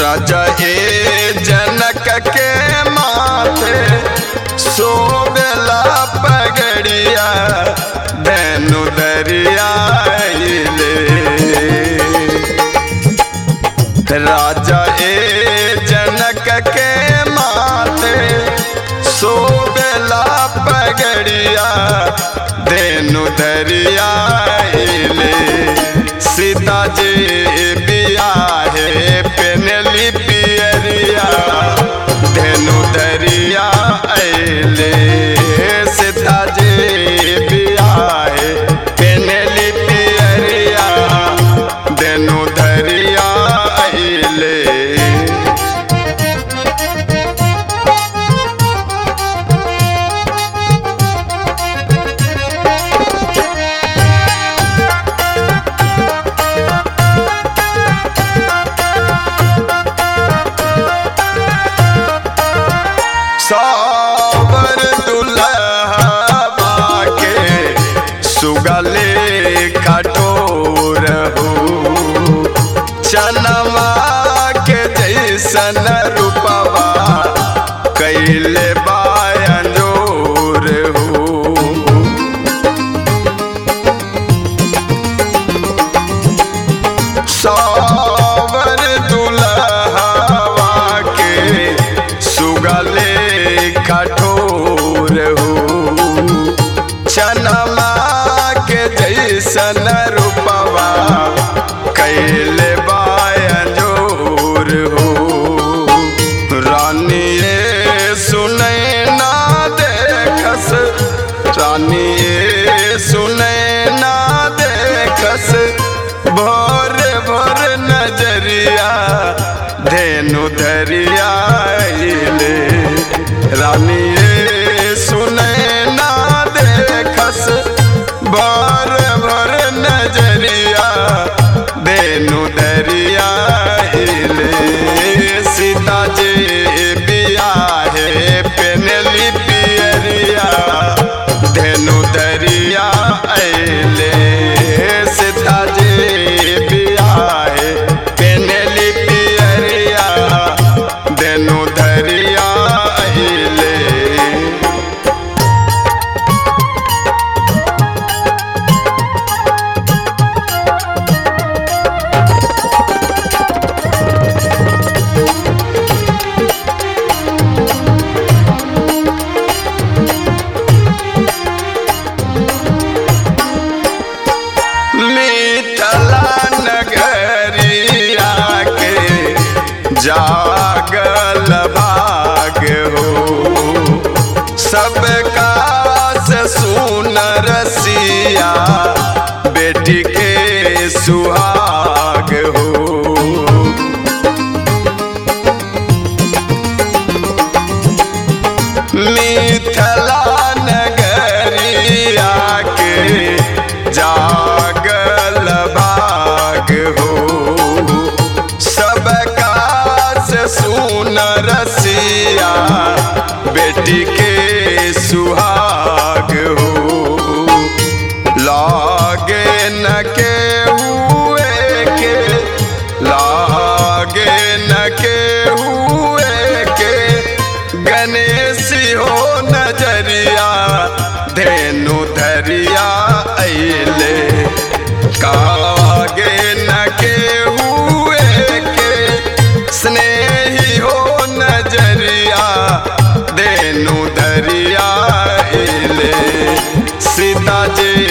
राजा ए जनक के माथे सोबेला पगड़िया धनु दरिया अइले। राजा ए जनक के माथे सोबेला पगड़िया धेनु दरिया अइले। सीता जी बिया है पेनली पियरिया धेनु दरिया अइले सीता जी बिया है पेनली पियरिया धेनु दरिया अइले सावर दुल्हबा के सुगले कटोर हो चनमा के जैसन रूपवा कैले बायंजोर हो सावर दुल्हवा के सुगले कठोर हो चनमा के जैसन रूपवा कैले बायजोर हो रानिए सुनै ना देखस रानिए सुनै ना देखस भोर भोर नजरिया धेनु धरिया अइले रानिए सुनै ना देखस भोर भोर नजरिया धेनु दरिया अइले सीता जी बिया है पेनली पियरिया धेनु दरिया अइले सीता जी बिया है पेनली पियरिया धेनु दरिया अइले मिथला नगरिया के जागल भाग हो सबका से सुनर सिया बेटी के सुहाग हो मिथला नगरिया के जागल भाग हो सबका से सुनर सिया बेटी के सुहाग हो लागे न के हुए के लागे न के हुए के गणेश हो नजरिया धेनु धरिया अइले कागे न के हुए के स्नेही हो नजरिया धेनु धरिया अइले सीता जी